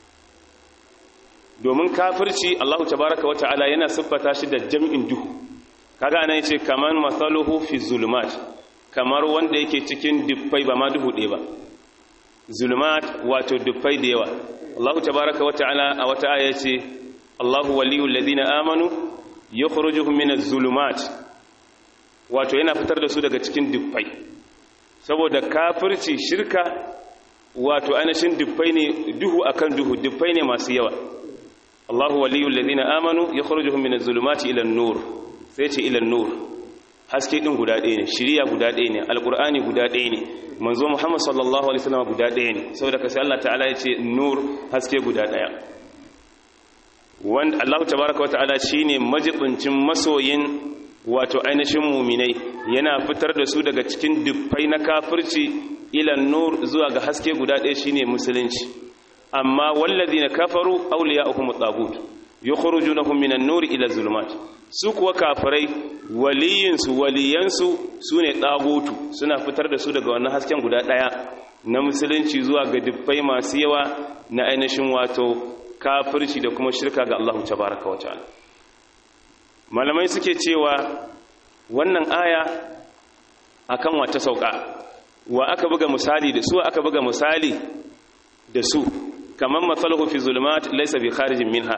[SPEAKER 1] domin kafirci Allahu tabaraka wa ta'ala yana siffata shi da jam'in duhu kaga anan yace kaman masaluhu fi zulumat kamar wanda yake cikin dubbai ba ma duhu ɗaya ba zulumat wato dubbai da yawa Allahu tabaraka wa ta'ala a wata aya yace Allahu waliyul ladina amanu yukhrijuhum minaz zulumat wato yana fitar da su daga cikin dubbai saboda kafirci shirka wato anashin dubbai ne duhu akan duhu dubbai ne masu yawa Allahu waliyul ladina amanu yukhrijuhum minaz zulumati ila an-nur sai ce ila an-nur haske din guda ɗaya ne shiriya guda ɗaya ne alqur'ani guda ɗaya ne manzo Muhammad sallallahu alaihi wasallam guda ɗaya ne saboda ka sai Allah ta'ala ya ce nur haske guda ɗaya wanda Allah tabaaraka wata'ala shine majibincin masoyin wato ainihin muminai yana fitar da su daga cikin dubbai na kafirci ila nur zuwa ga haske guda ɗaya shine musulunci amma wallazina kafaru awliya'uhum at-taghut yukhrijunahum minan nuri ila zulumat su kuwa kafirai waliyinsu waliyansu sune tagutu suna fitar da su daga wannan hasken guda daya na musulunci zuwa ga dubbai masu yawa na ainihin wato kafirci da kuma shirka ga Allah tabaaraka wa ta'ala malamai suke cewa wannan aya akan wata sauka wa aka buga misali da su aka buga misali da su kamar matsalahu fi zulmat laisa bi kharijin minha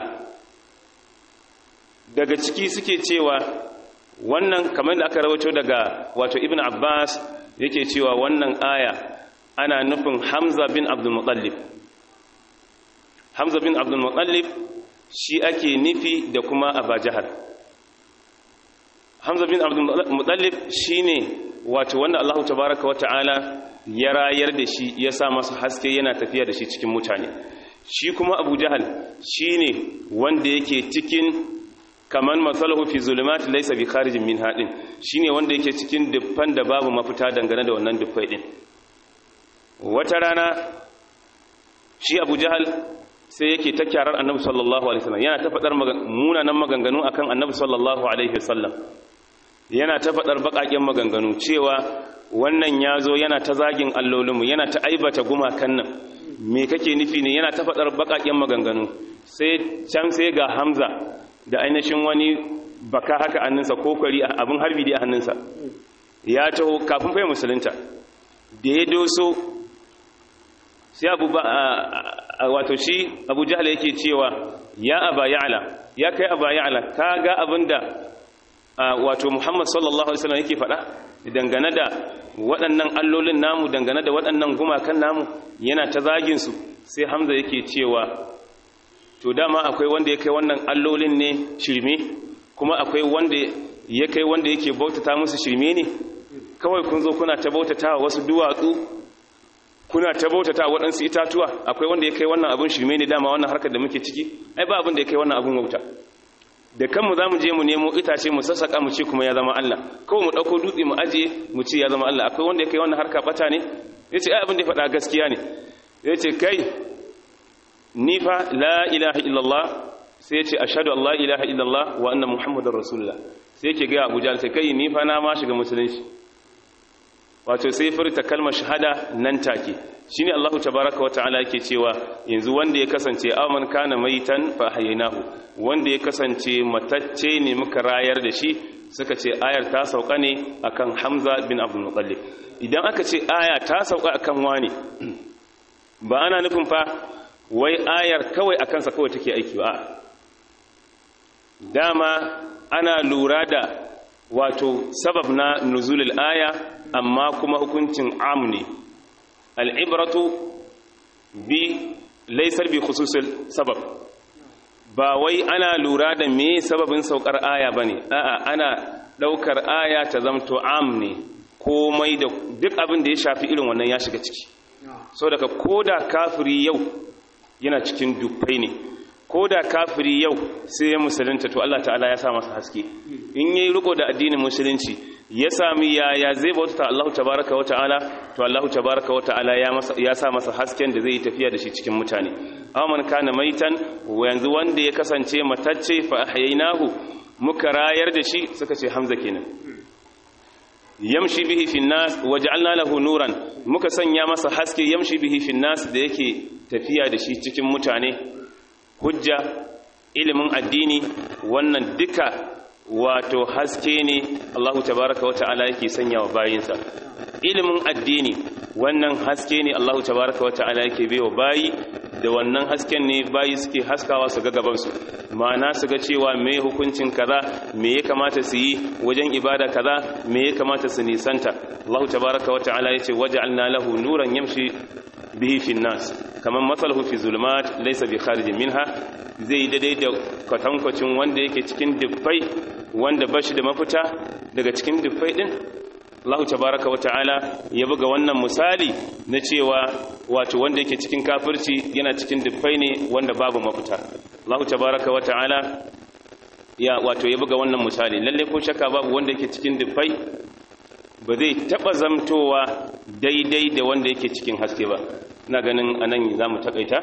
[SPEAKER 1] daga ciki suke cewa wannan kamar da aka rawaito daga wato ibn abbas yake cewa wannan aya ana nufin hamza bin abdul muttalib hamza bin abdul muttalib shi ake nufi da kuma abajahar hamza bin abdul muttalib shine wato wanda Allah tabaraka wa ta'ala ya rayar da shi ya sa masa haske yana tafiya da shi cikin mutane shi kuma abu jahal shi ne wanda yake cikin kaman matsalahu fi zulumati laisa bi kharijin min haɗin shi ne wanda yake cikin dubban da babu mafita dangane da wannan dubbai ɗin wata rana shi abu jahal sai yake ta kyarar annabi sallallahu alaihi wasallam yana ta faɗar munanan maganganu akan annabi sallallahu alaihi wasallam yana ta faɗar baƙaƙen maganganu cewa wannan ya zo yana ta zagin allolinmu yana ta aibata gumakan nan me kake nufi ne yana ta faɗar baƙaƙen maganganu sai can sai ga hamza da ainihin wani baka haka hannunsa ko kwari abin harbi da hannunsa ya taho kafin fai musulunta da ya doso sai abu ba wato shi abu jihar yake cewa ya aba ya'ala ya kai aba ya'ala ka ga abin da wato muhammad sallallahu alaihi wasallam yake faɗa dangane da waɗannan allolin namu dangane da waɗannan gumakan namu yana ta zaginsu sai hamza yake cewa to dama akwai wanda ya kai wannan allolin ne shirme kuma akwai wanda ya kai wanda yake bautata musu shirme ne kawai kun zo kuna ta bautata wasu duwatsu kuna ta bautata waɗansu itatuwa akwai wanda ya kai wannan abin shirme ne dama wannan harkar da muke ciki ai ba abin da ya kai wannan abin wauta da kanmu za mu je mu nemo itace mu sassaƙa mu ce kuma ya zama Allah kawai mu ɗauko dutse mu ajiye mu ce ya zama Allah akwai wanda ya kai wannan harka ɓata ne ya ce ai abin da ya faɗa gaskiya ne ya ce kai ni fa la ilaha illallah sai ya ce ashhadu an la ilaha illallah wa anna muhammadar rasulullah sai yake ga abuja sai kai ni fa na ma shiga musulunci wato sai furta kalmar shahada nan take shine Allahu tabaaraka wa ta'ala yake cewa yanzu wanda ya kasance aman kana maitan fa hayinahu wanda ya kasance matacce ne muka rayar da shi suka ce ayar ta sauka ne akan Hamza bin Abdul Muttalib idan aka ce aya ta sauka akan wani ba ana nufin fa wai ayar kawai akan sa kawai take aiki ba dama ana lura da wato sabab na nuzulul aya amma kuma hukuncin am ne al'ibratu bi laisar bi khususul sabab ba wai ana lura da me sababin saukar aya ba ne a'a ana ɗaukar aya ta zamto am ne komai da duk abin da ya shafi irin wannan ya shiga ciki so daga koda kafiri yau yana cikin dubbai ne ko da kafiri yau sai ya musulunta to Allah ta'ala ya sa masa haske in yayi riko da addinin musulunci ya sami yaya zai bauta Allah tabaraka wa ta'ala to Allah tabaraka wa ta'ala ya masa ya sa masa hasken da zai tafiya da shi cikin mutane aman kana maitan yanzu wanda ya kasance matacce fa ahyaynahu muka rayar da shi suka ce hamza kenan yamshi bihi fi nas waja'alna lahu nuran muka sanya masa haske yamshi bihi fi nas da yake tafiya da shi cikin mutane hujja ilimin addini wannan duka wato haske ne Allahu tabaraka wa ta'ala yake sanya wa bayinsa ilimin addini wannan haske ne Allahu tabaraka wa ta'ala yake baiwa bayi da wannan hasken ne bayi suke haskawa su ga gabansu ma'ana su ga cewa me hukuncin kaza me ya kamata su yi wajen ibada kaza me ya kamata su nisanta Allahu tabaraka wa ta'ala yace waja'alna lahu nuran yamshi bihi fi nas kaman masaluhu fi zulumat laysa bi kharijin minha zai daidai da kwatankwacin wanda yake cikin dubbai wanda bashi da mafita daga cikin dubbai din Allah tabaraka wa ta'ala ya buga wannan misali na cewa wato wanda yake cikin kafirci yana cikin dubbai ne wanda babu mafita Allah tabaraka wa ta'ala ya wato ya buga wannan misali lalle ko shakka babu wanda yake cikin dubbai ba zai taba zamtowa daidai da wanda yake cikin haske ba ina ganin anan zamu takaita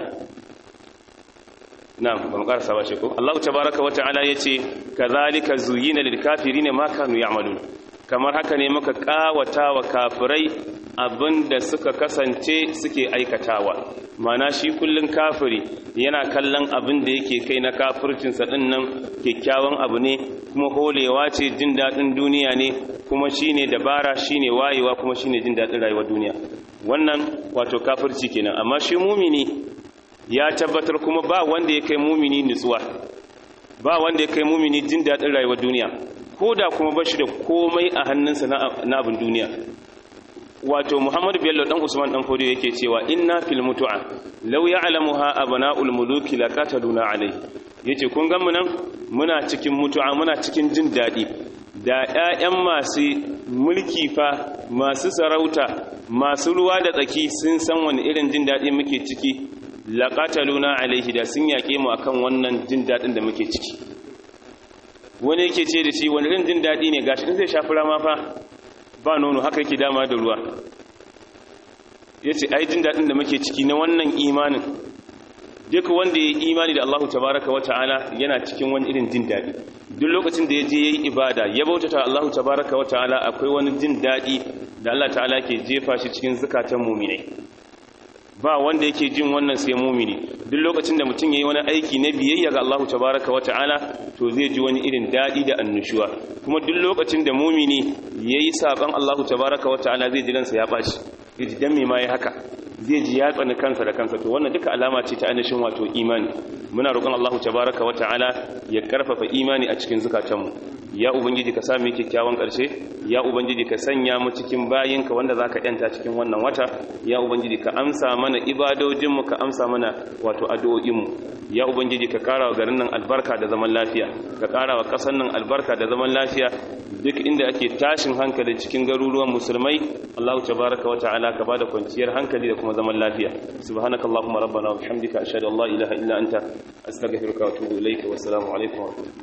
[SPEAKER 1] na'am ba mu karasa ba shi ko Allah tabaraka wa ta'ala yace kazalika zuyina lil kafirin ma kanu ya'malun kamar haka ne muka kawata wa kafirai abinda suka kasance suke aikatawa mana shi kullun kafiri yana kallon abin da yake kai na kafircinsa din nan kyakkyawan abu ne kuma holewa ce jin daɗin duniya ne kuma shine dabara shine wayewa kuma shine jin daɗin rayuwar duniya wannan wato kafirci kenan amma shi mumini ya tabbatar kuma ba wanda ya kai mumini nutsuwa ba wanda ya kai mumini jin daɗin rayuwar duniya ko da kuma bashi da komai a hannunsa na abin duniya wato muhammadu bello dan usman dan fodiyo yake cewa inna fil mutu'a law ya'lamuha abna'ul muluki laqataluna alai yace kun ga mu nan muna cikin mutu'a muna cikin jin dadi da ƴaƴan masu mulki fa masu sarauta masu ruwa da tsaki sun san wani irin jin dadi muke ciki laqataluna alaihi da sun yaƙe mu akan wannan jin dadin da muke ciki wani yake ce da shi wani irin jin dadi ne gashi in zai shafi rama fa ba nono haka yake dama da ruwa ya ce ai jin daɗin da muke ciki na wannan imanin duk wanda ya yi imani da Allahu tabaraka wa ta'ala yana cikin wani irin jin daɗi duk lokacin da ya je ya yi ibada ya bautata Allahu tabaraka wa ta'ala akwai wani jin daɗi da Allah ta'ala ke jefa shi cikin zukatan muminai ba wanda yake jin wannan sai mumini duk lokacin da mutum yayi wani aiki na biyayya ga Allahu tabaraka wa ta'ala to zai ji wani irin dadi da annushuwa kuma duk lokacin da mumini yayi saban Allahu tabaraka wa ta'ala zai ji ransa ya baci yaji dan me ma yayi haka zai ji ya tsani kansa da kansa to wannan duka alama ce ta annashin wato imani muna roƙon Allahu tabaraka wa ta'ala ya karfafa imani a cikin zukatanmu ya ubangiji ka sa mu kyakkyawan ƙarshe ya ubangiji ka sanya mu cikin bayinka wanda zaka yanta cikin wannan wata ya ubangiji ka amsa mana ibadojinmu ka amsa mana wato addu'o'inmu ya ubangiji ka kara wa garin nan albarka da zaman lafiya ka kara wa ƙasar nan albarka da zaman lafiya duk inda ake tashin hankali cikin garuruwan musulmai Allah tabaraka wa ta'ala ka bada kwanciyar hankali da kuma zaman lafiya subhanakallahumma rabbana wa bihamdika ashhadu an la ilaha illa anta astaghfiruka wa atubu ilayka wa assalamu alaikum wa rahmatullahi